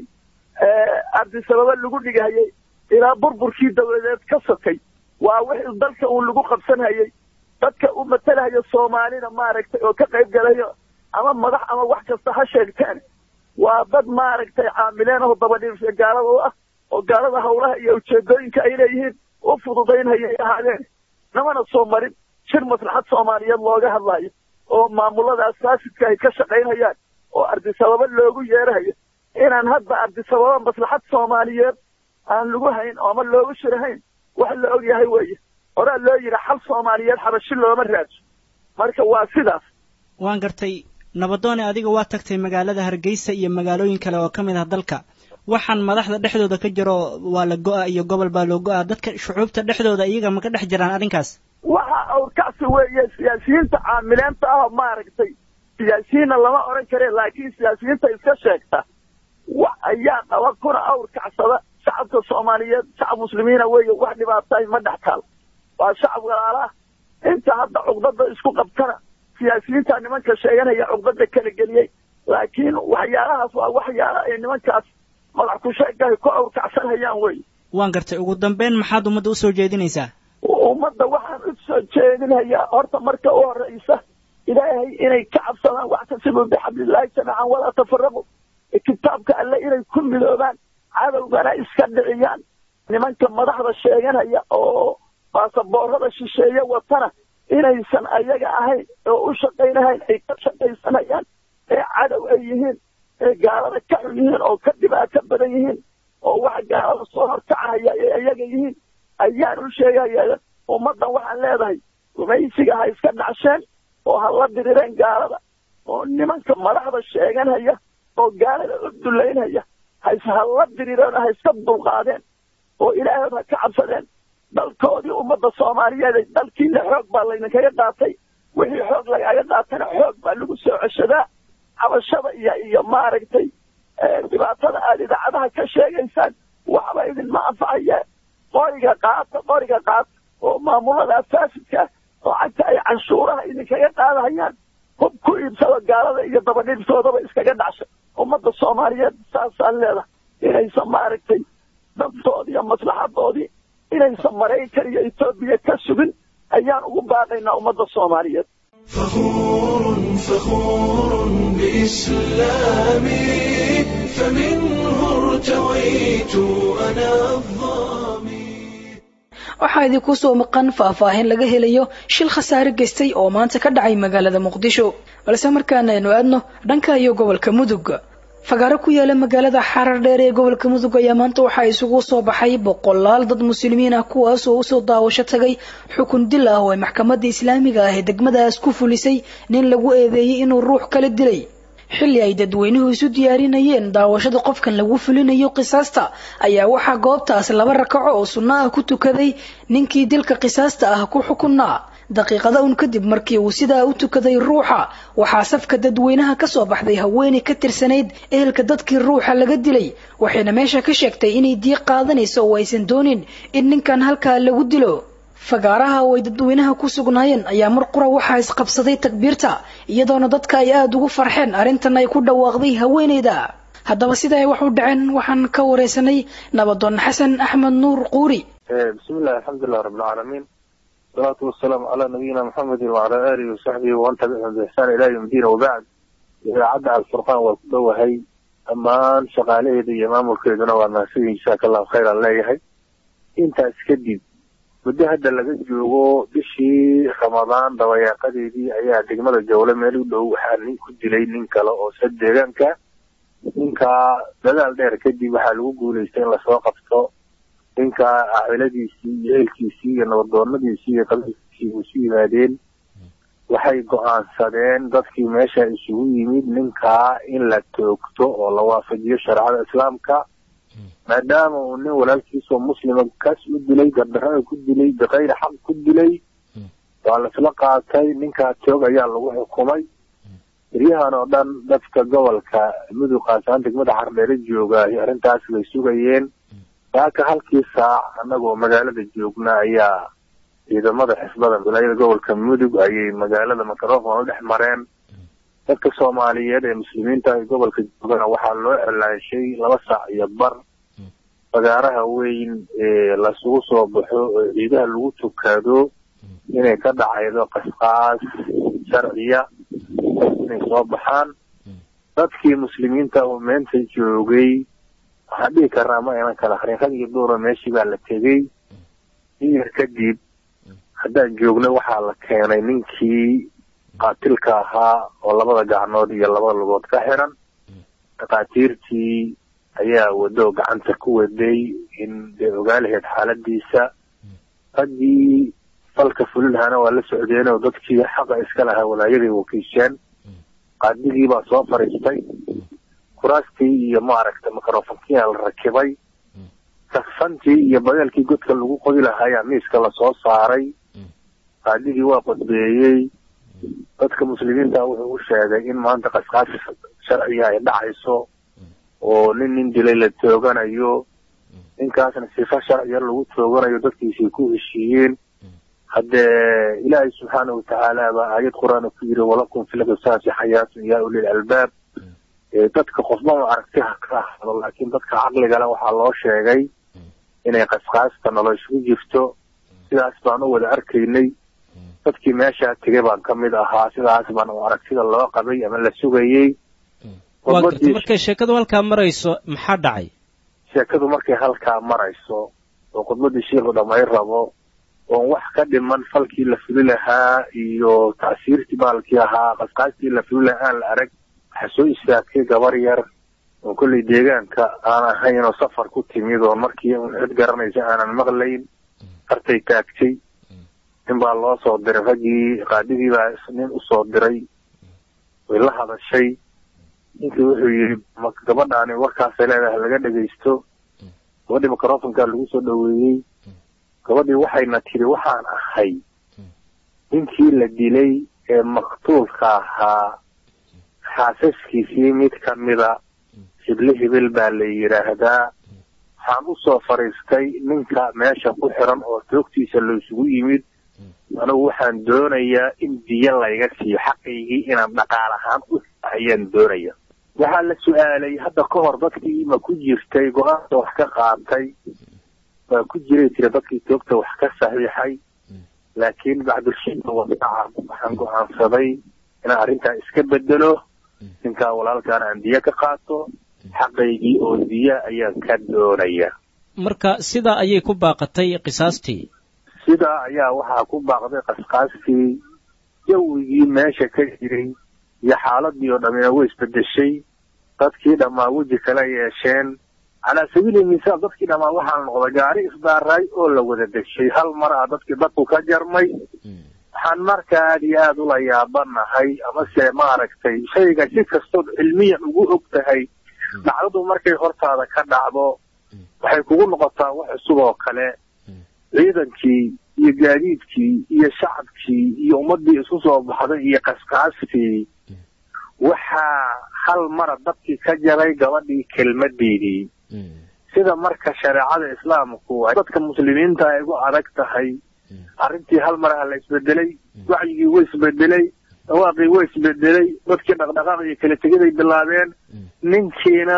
cabdisababa lagu dhigahayay ilaa burburkii dawladeed ka sokay waa wixii dalka uun lagu qabsanhayay dadka u matalahaya soomaalida maaragtay oo ka qayb galayo ama madax ama wax kasta ha sheegteen waa dad maaragtay caamileen oo dabadhiibsha gaalada u ah oo gaalada hawlaha iyo ujeedooyinka ay leeyihiin u fududaynhayay ahaadeen namana soo marin shir maslaxad soomaaliyeed looga hadlayo oo maamuladaas faasidka ay ka shaqaynhayaan oo ardisababa loogu yeerahayo inaan hadda ardisababa maslaxad soomaaliyeed aan lagu hayn ooma loogu shirahayn wax la og yahay weeye horaa loo yidhi xal soomaaliyeed xabashi looma raadso marka waa sidaas waan gartay nabadoone adiga waa tagtay magaalada hargeysa iyo magaalooyin kale oo ka mid ah dalka waxaan madaxda dhexdooda ka jiro waa la go-a iyo gobol baa loo go-a dadka shucuubta dhexdooda iyaga ma ka dhex jiraan arrinkaas waxa awrkacsi weeye siyaasiyiinta caamileenta ah maaragtay siyaasiyiinna lama odhan kare laakiin siyaasiyiinta iska sheegta wax ayaa qaba kuna awrkacsada shacabka soomaaliyeed shacab muslimiina weeye wax dhibaataay ma dhex taal waa shacab walaalaah inta hadda cugdada isku qabtana siyaasiyiinta nimanka sheeganaya cugdada kala geliyey laakiin waxyaalahaas waa waxyaala ay nimankaas madax ku sheegahay ku awrkacsanhayaan wey waan gartay ugu dambeyn maxaad ummadda usoo jeedinaysaa ummadda waxaan u soo jeedinayaa horta marka u horeysa ilaahay inay ka cabsadaan waxtasibuu bixablillaahi jamiican walaa tafaraqu kitaabka alle inay ku midoobaan cadowgana iska dhiciyaan nimanka madaxda sheeganaya oo baasaboorada shisheeye watana inaysan ayaga ahayn oo u shaqaynahayn ay ka shaqaysanayaan ee cadow ay yihiin ee gaalada ka xun yihiin oo ka dhibaato badan yihiin oo wax gaalada soo horkacahaya ee ayaga yihiin ayaan u sheegaya ummaddan waxaan leedahay gumaysiga ha iska dhacsheen oo ha la dirireen gaalada oo nimanka madaxda sheeganaya oo gaalada u dulaynaya has ha la dirireen ha iska dulqaadeen oo ilaahood ha ka cabsadeen dalkoodii ummadda soomaaliyeed dalkiina xoog baa laydinkaga qaatay wixii xoog lagaaga qaatana xoog baa lagu soo ceshadaa cabashada iyo iyo maaragtay dhibaatada aad idaacadaha ka sheegaysaan waxba idinma anfacaya qoriga qaata qoriga qaata oo maamulada faasidka oo cagta ay canshuuraha idinkaga qaadahayaan hub ku iibsado gaalada iyo dabadhiibsoodaba iskaga dhacsha ummadda soomaaliyeed saasaan leedahay inaysan maaragtay dantoodii iyo maslaxadoodii inaysan maraykan iyo etoobiya ka sugin ayaan ugu baaqaynaa ummadda soomaaliyeed فخور فخور بإسلامي فمنه ارتويت أنا الظامي waxaa idinku soo maqan faahfaahin laga helayo shil khasaare geystay oo maanta ka dhacay magaalada muqdisho balse markaana aynu aadno dhanka iyo gobolka mudug fagaaro ku yaala magaalada xarar dheer ee gobolka mudug ayaa maanta waxaa isugu soo baxay boqolaal dad muslimiin ah kuwaas oo usoo daawasho tagay xukun dil ah oo ay maxkamadda islaamiga ah ee degmadaas ku fulisay nin lagu eedeeyey inuu ruux kala dilay xilli ay dadweynuhu isu diyaarinayeen daawashada qofkan lagu fulinayo qisaasta ayaa waxaa goobtaas laba rakaco oo sunno ah ku tukaday ninkii dilka qisaasta ah ku xukunaa daqiiqada un kadib markii uu sidaa u tukaday ruuxa waxaa safka dadweynaha ka soo baxday haweeney ka tirsanayd ehelka dadkii ruuxa laga dilay waxayna meesha ka sheegtay inay diiq qaadanayso oo aysan doonin in ninkan halkaa lagu dilo fagaaraha oo ay dadweynaha ku sugnaayeen ayaa mar qura waxaa isqabsaday takbiirta iyadoona dadka ay aada ugu farxeen arrintan ay ku dhawaaqday haweeneyda haddaba sida ay wax u dhaceen waxaan ka wareysanay nabadoon xasan axmed nuur quuri بسم الله الحمد لله رب العالمين والصلاة والسلام على نبينا محمد وعلى آله وصحبه ومن تبعهم بإحسان إلى يوم الدين وبعد إذا عدى على الفرقان وكله هي أمان شغاليه دي إمام الكيدنا والناسي جزاك الله خيرا الله يحي أنت أسكدد muddo hadda laga joogo bishii ramadaan dabayaaqadeedii ayaa degmada jawle meel u dhow waxaa nin ku dilay nin kale oo sa deegaanka ninkaa dadaal dheer kadib waxaa lagu guulaystay in lasoo qabto ninkaa cailadiisii iyo ehelkiisii iyo nabadoonadiisii iyo qabiilkiisii isu yimaadeen waxay go-aansadeen dadkii meesha isugu yimid ninkaa in la toogto oo la waafajiyo shareecada islaamka maadaama uu nin walaalkiisoo muslima kaas u dilay gardarada ku dilay bikayri xaq ku dilay waa laisla qaatay ninkaa toog ayaa lagu xukumay beryahan oo dhan dadka gobolka mudug qaasaan degmada xardheere jooga arrintaas bay sugayeen saaka halkii saac annagoo magaalada joogna ayaa ciidamada xisbada wilaayada gobolka mudug ayay magaalada microfon u dhex mareen dadka soomaaliyeed ee muslimiinta ee gobolka joogana waxaa loo celaanshay laba saac iyo bar fagaaraha weyn ee lasugu soo baxo oo ciidaha lagu tukado inay ka dhacaydo qasqaas sharciya inay soo baxaan dadkii muslimiinta oo meenta joogay waxaan dhihi karnaa ma aynan kala harin rag iyo duura meeshii baa la tegey in yar kadib haddaan joogna waxaa la keenay ninkii qaatilka ahaa oo labada gacnood iyo labada lugood ka xiran dhakhaatiirtii ayaa wado gacanta ku waday in dee ogaalaheed xaaladiisa raggii falka fulilahana waa la socdeen oo dadkii xaqa iska lahaa walaayaday wakiisheen qaadigii baa soo fariistay kuraastii iyo maaragta microfonkiyaa la rakibay saksantii iyo badeelkii godka lagu qodi lahaa ayaa miiska lasoo saaray qaadigii waa qodbeeyey dadka muslimiinta wuxuu u sheegay in maanta qasqaasi sharciga ay dhacayso oo nin nin dilay la tooganayo ninkaasna sifa sharciya lagu tooganayo dadkiisay ku heshiiyeen haddee ilaahay subxaana watacaala baa aayad qur-aan ku yiri walakum fi lqisaasi xayaatun yaa ulil albaab dadka qofbama aragti ha ka ahado laakiin dadka caqligale waxaa loo sheegay inay qasqaasta nolosha ku jirto sidaas baan u wada arkaynay dadkii meeshaa tegay baan ka mid ahaa sidaas baan u aragtida loo qabay ama la sugayey waa garta markay sheekadu halkaa marayso maxaa dhacay sheekadu markay halkaa marayso oo khudbadii sheikhu dhamay rabo oon wax ka dhiman falkii la fuli lahaa iyo tacsiirtii baalkii ahaa qasqaastii la fuli lahaa aan la arag waxaa soo istaagtay gabar yar oo kollay deegaanka aan ahayn oo safar ku timid oo markii un cid garanaysa aanan maqlayn hartay taagtay nin baa loo soo diray raggii qaadigii baa nin usoo diray way la hadashay ninkii wuxuu yidhi gabadhaani warkaasay leedahay laga dhegaysto gabadhii microfonkaa lagu soo dhoweeyey gabadhii waxayna tidhi waxaan ahay ninkii la dilay ee maktuulka ahaa xaasaskiisii mid ka mida hible hibil baa la yidhaahdaa waxaan usoo fadhiistay ninka meesha ku xiran oo toogtiisa laysugu yimid anigu waxaan doonayaa in diyo layga siiyo xaqaygii inaan dhaqaal ahaan u ayaan doonaya waxaa la su-aalay hadda ka hor dadkii ma ku jirtay go-aanka wax ka qaatay waa ku jiray tiri dadkii toogta wax ka saxiixay laakiin bacdulshida wadaca waxaan go-aansaday inaan arrintaa iska bedelo ninkaa walaalkaan aan diyo ka qaato xaqaygii oo diya ayaan ka doonaya marka sidaa ayay ku baaqatay qisaastii sidaa ayaa waxaa ku baaqday qasqaastii jawigii meesha ka jiray iyo xaaladii oo dhammina way isbedeshay dadkii dhammaa weji kala yeesheen calaa sabiili misaal dadkii dhammaa waxaa noqday gaari isdaaray oo la wada deshay hal mar ah dadkii dadku ka jarmay waxaan marka aada iyo aada ula yaabanahay amase maaragtay shayga si kastood cilmiyan ugu og tahay dhacdadu markay hortaada ka dhacdo waxay kugu noqotaa wax cusub oo kale ciidankii iyo gaadiidkii iyo shacabkii iyo ummaddii isku soo baxday iyo qasqaaskii waxaa hal mara dabkii ka jaray gabadhii kelmadeedii sida marka shareecada islaamku ay dadka muslimiinta ay ugu adag tahay arrintii hal maraha la isbedelay wacyigii way isbedelay dhawaaqii way isbedelay dadkii dhaqdhaqaaq iyo kala tegiday bilaabeen ninkiina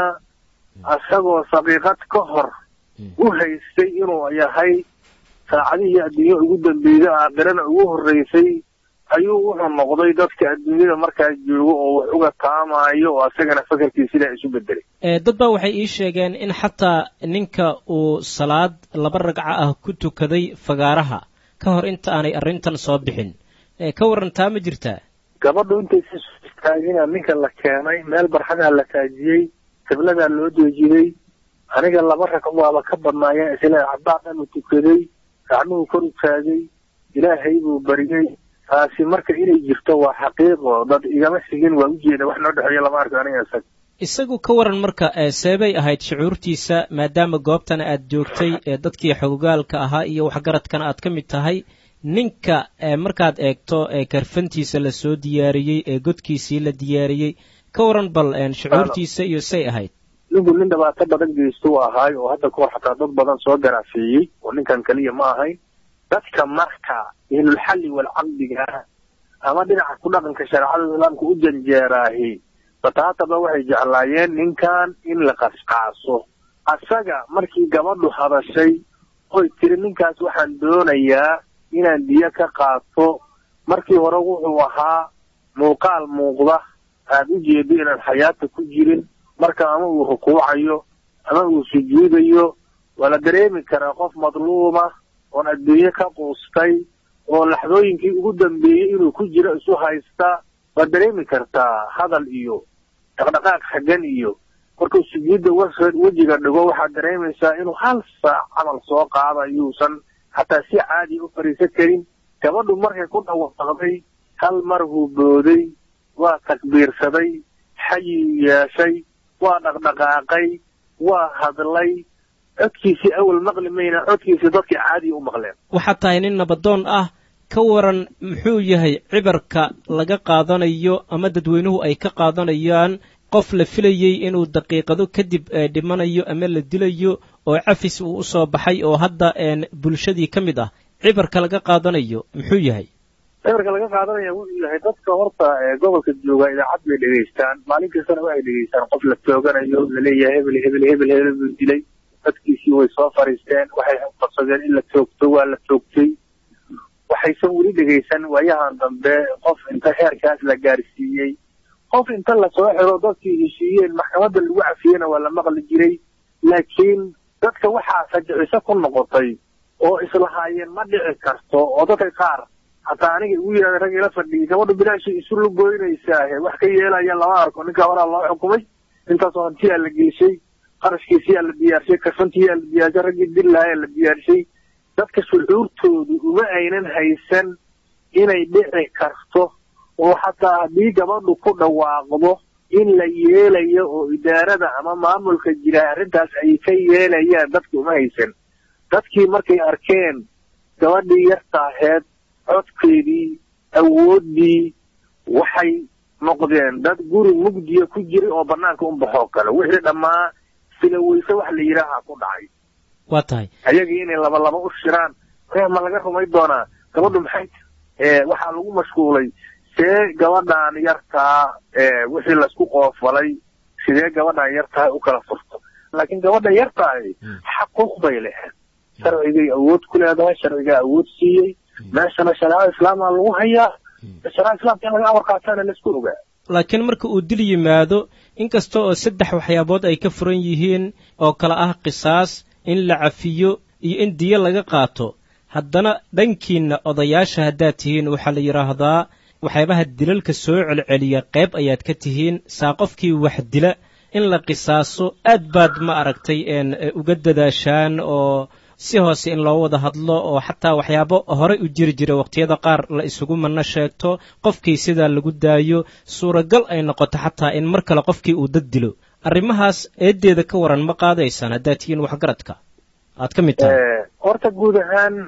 isagoo saqiiqad ka hor u haystay inuu yahay saacadihii adduunya ugu dambeeyey aakhirana ugu horreysay ayuu wuxuu noqday dadka adduunyada markaa joogo oo wax uga taamaayo oo asagana fakarkii sidaa isu bedelay dad baa waxay ii sheegeen in xataa ninka uu salaad laba ragco ah ku tukaday fagaaraha ka hor inta aanay arrintan soo bixin ka warantaa ma jirtaa gabadhu intaysa istaagina ninka la keenay meel barxadaa la taajiyey qibladaa loo deejiyey aniga laba rag waaba ka badnaayeen isla cabbaa dhan u tukaday gacmuhu kor u taagay ilaahay buu bariyey taasi marka inay jirto waa xaqiiqo dad igama sigin waa ujeeda wax noo dhexeeya lama arko aniga isaga isagu ka waran marka seebay ahayd shucuurtiisa maadaama goobtana aad joogtay ee dadkii xogogaalka ahaa iyo waxgaradkana aad ka mid tahay ninka markaad eegto karfantiisa la soo diyaariyey ee godkiisii la diyaariyey ka waran bal shucuurtiisa iyo say ahayd ninku nin dhibaato badan geysto u ahaay oo hadda kahor xataa dad badan soo garaafeeyey oo ninkan keliya ma ahayn dadka marka ehlulxalli walcaqdiga ama dhinaca ku dhaqanka shareecada islaamka u janjeeraahi bataataba waxay jeclaayeen ninkan in la qasqaaso asaga markii gabadhu hadashay oy tiri ninkaas waxaan doonayaa inaan diyo ka qaato markii hore wuxuu ahaa muuqaal muuqda aad u jeedo inaan xayaata ku jirin marka ama uu rukuucayo ama uu sujuudayo waa la dareemi karaa qof madluuma oon adduunye ka quustay oo laxdooyinkii ugu dambeeyey inuu ku jiro isu haysta waad dareemi kartaa hadal iyo dhaqdhaqaaq xaggan iyo markuu sujuudda wejiga dhigo waxaad dareemaysaa inuu hal saac camal soo qaada yuusan xataa si caadiya u fadhiisan karin gabadhu markay ku dhawaaqday hal mar huu booday waa takbiirsaday xayuu yeeshay waa dhaqdhaqaaqay waa hadlay codkiisii awal maqli mayna codkiisii dadkii caadiya u maqleen waxaad tahay nin nabadoon ah ka waran muxuu yahay cibarka laga qaadanayo ama dadweynuhu ay ka qaadanayaan qof la filayey inuu daqiiqado kadib dhimanayo ama la dilayo oo cafis uu usoo baxay oo hadda bulshadii ka mid ah cibarka laga qaadanayo muxuu yahay cibarka laga qaadanaya wuxuu yahay dadka horta gobolka jooga idaacad bay dhegaystaan maalin kastana waxay dhegaystaan qof la tooganayo laleeyahay hebel hebel hebel hebel buu dilay dadkiisii way soo fariisteen waxay qabsadeen in la toogto waa la toogtay waxaysan weli dhegaysan waayahan dambe qof inta heerkaas la gaarsiiyey qof inta lasoo xiro dadkii heshiiyeen maxkamadda lagu cafiyena waa la maqli jiray laakiin dadka waxaa fajiciso ku noqotay oo islahaayeen ma dhici karto oo dadka qaar hataa aniga igu yidhahda rag ila fadhiyay gabadhu bilaashii isu lugoynaysaahe wax ka yeelaya lama arko ninka horaa loo xukumay intaasoo hantiyaa la geyshay qarashkiisiyaa la diyaarshay karfantiyaa la diyaarshay raggii dillahayaa la diyaarshay dadka shucuurtoodu uma aynan haysan inay dhici karto oo xataa haddii gabadhu ku dhawaaqdo in la yeelayo oo idaarada ama maamulka jira arrintaas ay ka yeelayaan dadka uma haysan dadkii markay arkeen gabadhii yartaaheed codkeedii awooddii waxay noqdeen dad guri mugdiya ku jiray oo bannaanka un baxoo kale wixii dhammaa sila weyse wax la yidhaaha ku dhacay waa tahay ayagii inay laba laba u shiraan ma laga rumay doonaa gabadhu maxay waxaa lagu mashquulay see gabadhan yartaa wixii laisku qoofalay sidee gabadhan yartaa u kala furto laakiin gabadha yartahay xaquuq bay lehed sharcigay awood ku leedahay sharcigaa awood siiyey meeshana shareecada islaamaa lagu hayaa shareecada islaamka in laga amar qaataana laisku ogaa laakiin marka uu dil yimaado inkasta oo saddex waxyaabood ay ka furan yihiin oo kale ah qisaas in la cafiyo iyo in diyo laga qaato haddana dhankiinna odayaasha haddaad tihiin waxaa la yidhaahdaa waxyaabaha dilalka soo celceliya qayb ayaad ka tihiin saa qofkii wax dila in la qisaaso aad baad ma aragtay uga dadaashaan oo si hoose in loo wada hadlo oo xataa waxyaabo horey u jiri jira wakhtiyada qaar la isugu manno sheegto qofkii sidaa lagu daayo suuragal ay noqoto xataa in mar kale qofkii uu dad dilo arrimahaas eeddeeda ka waran ma qaadaysaan haddaad tihiin waxgaradka aad ka mid tahay horta guud ahaan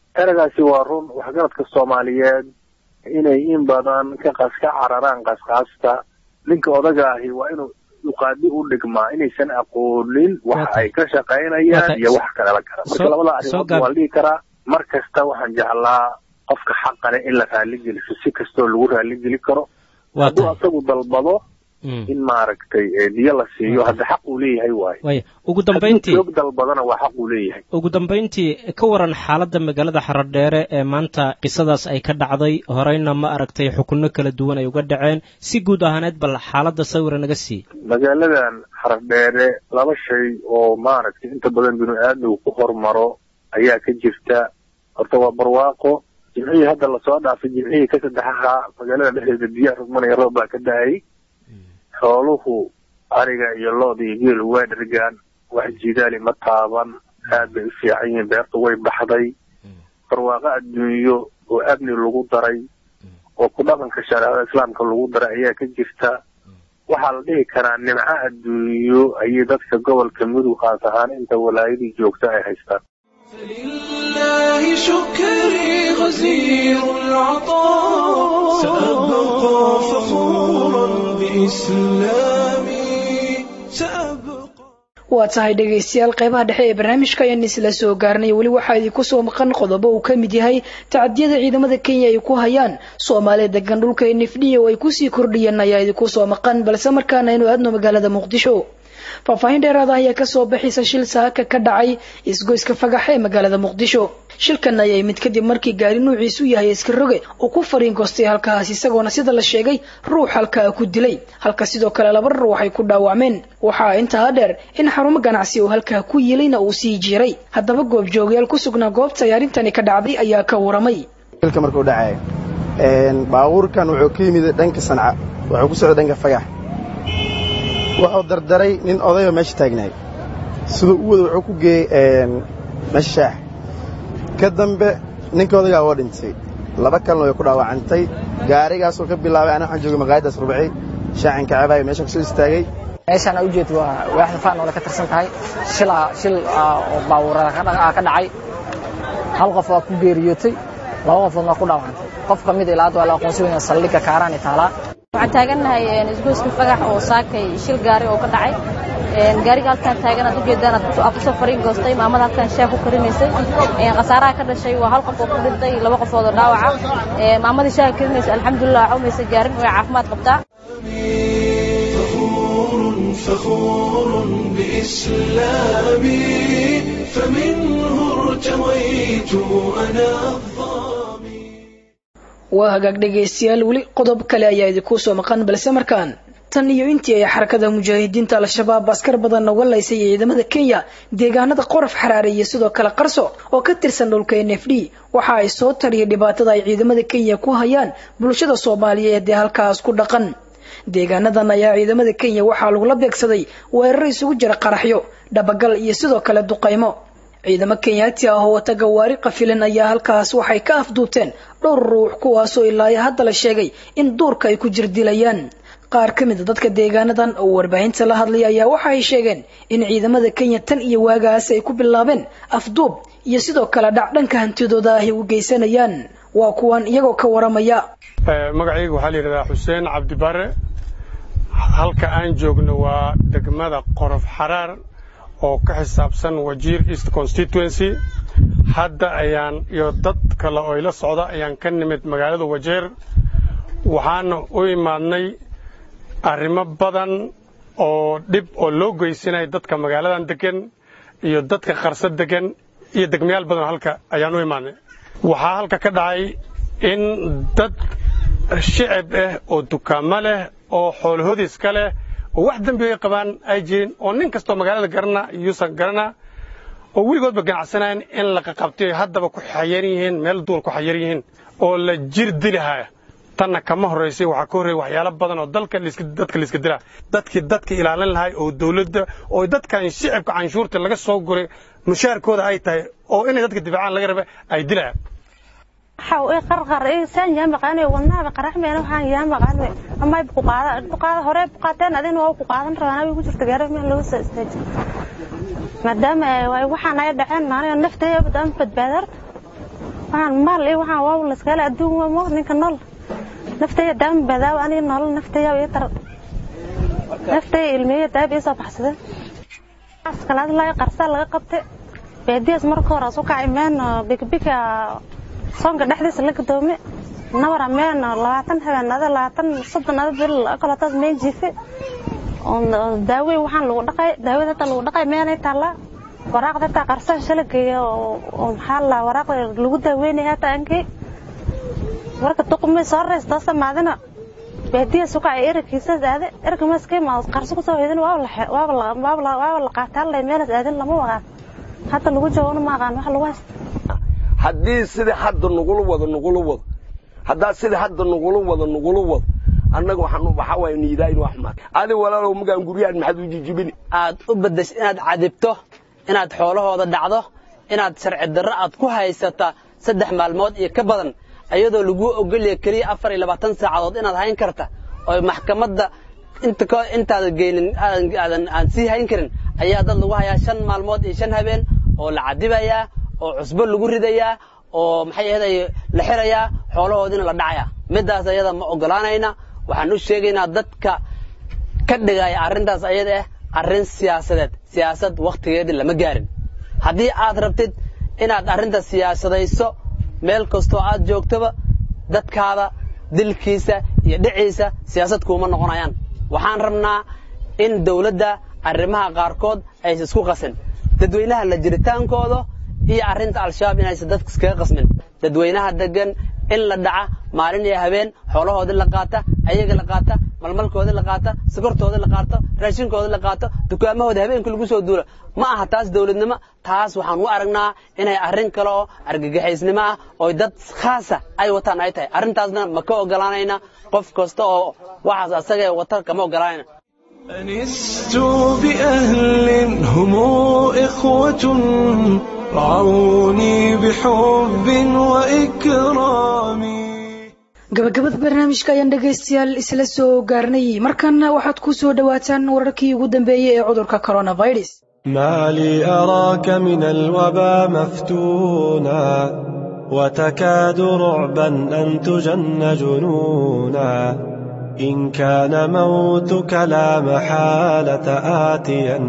eragaasi waa run waxgaradka soomaaliyeed inay in badan ka qas ka cararaan qasqaasta ninka odaga ahi waa inuu duqaadi u dhigmaa inaysan aqoonin wax ay ka shaqaynayaan iyo wax kale la kara marka labada arrimood waa la dhihi karaa mar kasta waxaan jeclaa qofka xaqale in la raaligeliso si kastoo lagu raaligeli karo hadduu asagu dalbado in maaragtay diyo la siiyo hadda xaq uu leeyahay waayo waaya ugu dambayntii joog dalbadana waa xaq uu leeyahay ugu dambayntii ka waran xaaladda magaalada xaradheere ee maanta qisadaas ay ka dhacday horeyna ma aragtay xukunno kala duwan ay uga dhaceen si guud ahaaneed bal xaaladda sawira naga sii magaaladan xaradheere laba shay oo maaragtay inta badan binu aadmigu ku hormaro ayaa ka jirta horta waa barwaaqo jimcihii hadda lasoo dhaafay jimcihii ka saddexaha magaalada dhexdeeda biyaha rugmanaya roob baa ka da-ay xooluhu ariga iyo looda iyo geelu waa dhergaan wax jidaali ma taaban aad bay u fiican yihiin beertu way baxday barwaaqo adduunyo oo amni lagu daray oo ku dhaqanka shareecada islaamka lagu daray ayaa ka jirta waxaa la dhihi karaa nimco adduunyo ayay dadka gobolka mudug khaas ahaan inta walaayadii joogta ay haystaan لله شكري غزير العطاء سأبقى فخورا بإسلامي سأبقى waa tahay dhegaystayaal qeybaha dhexe ee barnaamijka ayaan isla soo gaarnay weli waxaa idinku soo maqan qodobo uu ka mid yahay tacadiyada ciidamada kenya ay ku hayaan soomaaliya degan dhulka nifdhiya oo ay kusii kordhiyeen ayaa idinku soo maqan balse markaana aynu aadno magaalada muqdisho faahfaahin dheeraada ayaa kasoo baxaysa shil saaka ka dhacay isgoyska fagax ee magaalada muqdisho shilkan ayay mid kadib markii gaari nuuciisu yahay iska roge uu ku fariinkoostay halkaas isagoona sida la sheegay ruux halkaa ku dilay halka sidoo kale laba ruux ay ku dhaawacmeen waxaa intaa dheer in xarumo ganacsi oo halkaa ku yilayna uu sii jiray haddaba goobjoogayaal ku sugnaa goobta ay arrintani ka dhacday ayaa ka waramay shilka markuu dhacay baabuurkan wuxuu ka yimid dhanka sanca wuxuu ku socday dhanka fagax wuxuu dardaray nin odayoo meesha taagnaay siduu u wada wuxuu ku geeyey meesha shaax ka dambe ninka odaygaa oo dhintay laba kalena way ku dhaawacantay gaarigaasoo ka bilaabay ana waxaan joogay maqaayaddaas rubci shaacan ka cabaayo meeshaan kusoo istaagay meeshaan aa ujeed waa waaxda faan oo ka tirsan tahay shilaa shil oo baabuurada ka dhacay hal qof waa ku geeriyootay laba qofoodna waa ku dhaawacantay qof ka mid ilaa hadda waa la aqoonsan weyna saldhigga kaaraani taalaa waxaan taagannahay isgoyska fagax oo saakay shil gaari oo ka dhacay gaariga halkaan taagan aad ujeedaan aad kusoo fariin goostay maamada halkaan shaah ku karinaysay khasaaraha ka dhashay waa hal qof oo ku dhintay laba qofood oo dhaawaca maamadii shaaha karinaysay alxamdulilah waxa umaysa gaarin way caafimaad qabtaa فخور بإسلامي فمنه ارتويت أنا waa hagaag dhegaystayaal weli qodob kale ayaa idinku soo maqan balse markaan tan iyo intii ay xarakada mujaahidiinta al-shabaab askar badan noga laysay ciidamada kenya deegaanada qorof xaraare iyo sidoo kale qarso oo ka tirsan dhulka n f d waxa ay soo tariyay dhibaatada ay ciidamada kenya ku hayaan bulshada soomaaliyeed ee halkaas ku dhaqan deegaanadan ayaa ciidamada kenya waxaa lagula beegsaday weeraro isugu jira qaraxyo dhabagal iyo sidoo kale duqaymo ciidamo kenyaati ah oo wata gawaari qafilan ayaa halkaas waxay ka afduubteen dhowr ruux kuwaasoo ilaayo hadda la sheegay in duurka ay ku jirdilayaan qaar ka mid a dadka deegaanadan oo warbaahinta la hadlaya ayaa waxa ay sheegeen in ciidamada kenya tan iyo waagaas ay ku bilaabeen afduub iyo sidoo kale dhac dhanka hantidooda ahy u geysanayaan waa kuwan iyagoo ka waramaya magacayga waxaa la yidhahdaa xuseen cabdibare halka aan joogno waa degmada qorof xaraar oo ka xisaabsan wajiir east constituency hadda ayaan iyo dad kale oo ila socda ayaan ka nimid magaalada wajeer waxaana u imaadnay arrimo badan oo dhib oo loo geysanaya dadka magaaladan degan iyo dadka qarso degan iyo degmayaal badan halka ayaan u imaadnay waxaa halka ka dhacay in dad shicib ah oo dukaamo leh oo xoolahodiiska leh oo wax dembi ay qabaan ay jirin oo nin kastoo magaalada garana yuusan garana oo weligoodba ganacsanayan in la qaqabtay haddaba ku xayaran yihiin meel duur ku xayaran yihiin oo la jir dilahaya tanna kama horraysay waxaa ka horreeya waxyaalo badan oo dalka dadka layska dilaa dadkii dadka ilaalin lahay oo dawladda oo dadkan shicibka canshuurta laga soo guray mushaarkooda ay tahay oo inay dadka difaacaan laga raba ay dilayaan waxaa ii qarqar ii saan yaa maqaanay wadnaaba qaraxmeena waxaan yaa maqaanay amay ku qaada ku qaada hore ku qaateen adina waa ku qaadan rabaan ay ku jirto gaari meel lagu soo istaajin maadaama ay waxaan ay dhaceen maana naftayda badaan badbaadar waxaan maal iyo waxaan waaw laskala adduun waa mo ninka nool naftaya daama badaaw aniga nolol naftaya iyo tar naftaya ilmeeya daab iyo soo baxsadeen askalaad laga qarsaa laga qabtay baadiyaas marka hore asu kacay meen bikbika soonka dhexdiisa la gadoome nabara meen labaatan habeenada labaatan soddon ada bil kalotaas meen jiife daawe waxaan lagu dhaqay daawada hata lagu dhaqay meenay taallaa waraaqda hata qarsaa shala geeya oo maxaa la waraaqda lagu daaweynaya hata ankay marka duqumay soo reystaa samaadina baadiya sukacay eragkiisaas aade erga maskay ma qarso kusoo hoydin waaba la qaataa lay meelas aadin lama waqaan hadda lagu jawaabna ma aqaan wax lagu haysta haddii sida hadda nugula wado nugula wado haddaa sida hadda nugula wado nugula wado annaga waxaan waxaa waaye niidaa in wax maad adi walaalow magaan guryahan maxaad u jijibini aad u beddesh inaad cadibto inaad xoolahooda dhacdo inaad sharci darro aad ku haysata saddex maalmood iyo ka badan ayadoo laguu ogolya keliya afar iyo labaatan saacadood inaad hayn karta oo maxkamadda intaada geynin aadan aan sii hayn karin ayaa dad lagu hayaa shan maalmood iyo shan habeen oo la cadibayaa oo cusbo lagu ridayaa oo maxay ahaday la xirayaa xoolahoodiina la dhacayaa middaas ayada ma ogolaanayna waxaan u sheegaynaa dadka ka dhigaya arrintaas ayada ah arrin siyaasadeed siyaasad wakhtigeedii lama gaarin haddii aad rabtid inaad arrinta siyaasadayso meel kastoo aad joogtoba dadkaada dilkiisa iyo dhiciisa siyaasad kuuma noqonayaan waxaan rabnaa in dawladda arrimaha qaarkood aysa isku qasin dadweynaha la jiritaankooda iyo arrinta al-shabaab inaysan dadka iskaga qasmin dadweynaha degan in la dhaca maalin iyo habeen xoolahoodii la qaata ayaga la qaata malmalkoodii la qaata sokortoodii la qaato raashinkoodii la qaato dukaamahooda habeenkii lagu soo duula ma aha taas dawladnimo taas waxaan u aragnaa inay arrin kale oo argagaxaysnimo ah oo dad khaasa ay wataan ay tahay arrintaasna ma ka ogolaanayna qof kasta oo waxaas asagee wata kama ogolaanayna أنست بأهل هم إخوة رعوني بحب وإكرام gabagabada barnaamijka ayaan dhegaystayaal isla soo gaarnay markanna waxaad ku soo dhowaataan wararkii ugu dambeeyey ee cudurka coronavirus ما لي أراك من الوبا مفتونا وتكاد رعبا أن تجن جنونا إن كان موتك لا محالة آتيا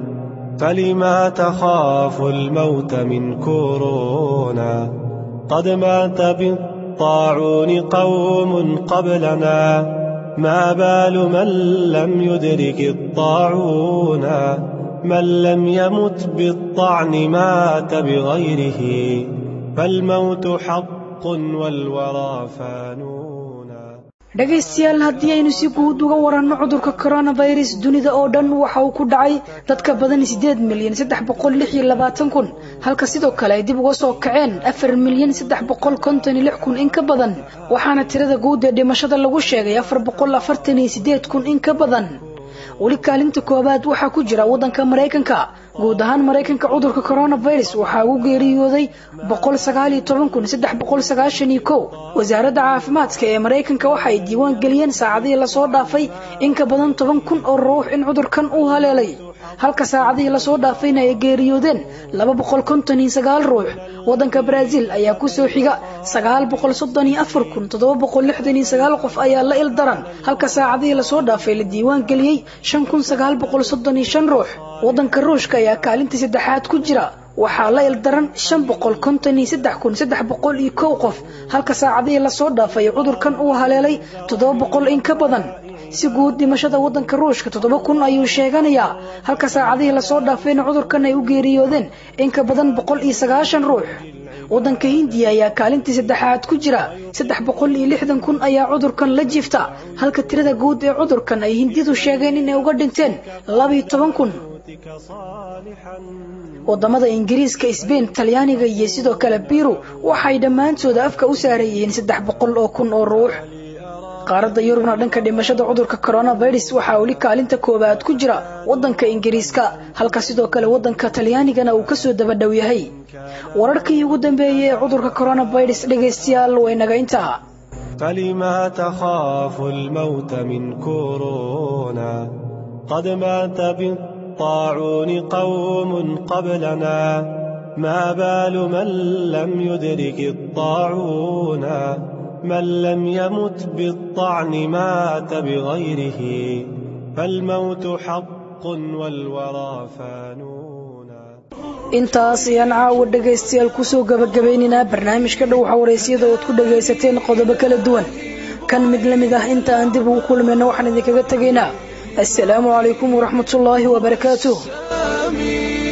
فلما تخاف الموت من كورونا قد مات بالطاعون قوم قبلنا ما بال من لم يدرك الطاعون من لم يمت بالطعن مات بغيره فالموت حق والورى فانون dhegaystayaal haddii aynu si guud uga waranno cudurka coronavirus dunida oo dhan waxa uu ku dhacay dadka badan sideed milyan saddex boqol lix iyo labaatan kun halka sidoo kale ay dib uga soo kaceen afar milyan saddex boqol konton iyo lix kun in ka badan waxaana tirada guud ee dhimashada lagu sheegay afar boqol afartan iyo sideed kun in ka badan weli kaalinta koowaad waxaa ku jira waddanka maraykanka guud ahaan maraykanka cudurka coronavirus waxaa ugu geeriyooday boqol sagaal iyo toban kun saddex boqol sagaashan iyo kow wasaaradda caafimaadka ee maraykanka waxa ay diiwaan geliyeen saacadihii lasoo dhaafay in ka badan toban kun oo ruux in cudurkan uu haleelay halka saacadihii lasoo dhaafayna ay geeriyoodeen laba boqol konton iyo sagaal ruux waddanka brazil ayaa kusoo xiga sagaal boqol soddon iyo afar kun toddoba boqol lixdan iyo sagaal qof ayaa la ildaran halka saacadihii lasoo dhaafay la diiwaan geliyey shan kun sagaal boqol soddon iyo shan ruux waddanka ruushka ayaa kaalintii saddexaad ku jira waxaa la ildaran shan boqol konton iyo saddex kun saddex boqol iyo kow qof halka saacadihii lasoo dhaafay cudurkan uu haleelay toddoba boqol in ka badan si guud dhimashada waddanka ruushka toddoba kun ayuu sheeganayaa halka saacadihii lasoo dhaafayna cudurkan ay u geeriyoodeen in ka badan boqol iyo sagaashan ruux waddanka hindiya ayaa kaalintii saddexaad ku jira saddex boqol iyo lixdan kun ayaa cudurkan la jiifta halka tirada guud ee cudurkan ay hindidu sheegeen inay uga dhinteen labiyo toban kun wadamada ingiriiska sbain talyaaniga iyo sidoo kale biru waxay dhammaantooda afka u saareeyeen saddex boqol oo kun oo ruux qaaradda yurubna dhanka dhimashada cudurka coronavirus waxaa weli kaalinta koowaad ku jira waddanka ingiriiska halka sidoo kale waddanka talyaanigana uu kasoo dabadhow yahay wararkii ugu dambeeyey ee cudurka coronavirus dhegaystayaal way naga intaa فلما تخاف الموت من كورونا قد مات بالطاعون قوم قبلنا ما بال من لم يدرك الطاعون من لم يمت بالطعن مات بغيره فالموت حق والورى فانون intaas ayaan caawa dhegaystayaal kusoo gabagabaynaynaa barnaamijka dhow xawaraysyada ood ku dhagaysateen qodobo kala duwan kan mid la mid ah inta aan dib ugu kulmayno waxaan idinkaga tegaynaa assalaamu calaykum waraxmatullaahi wabarakaatuh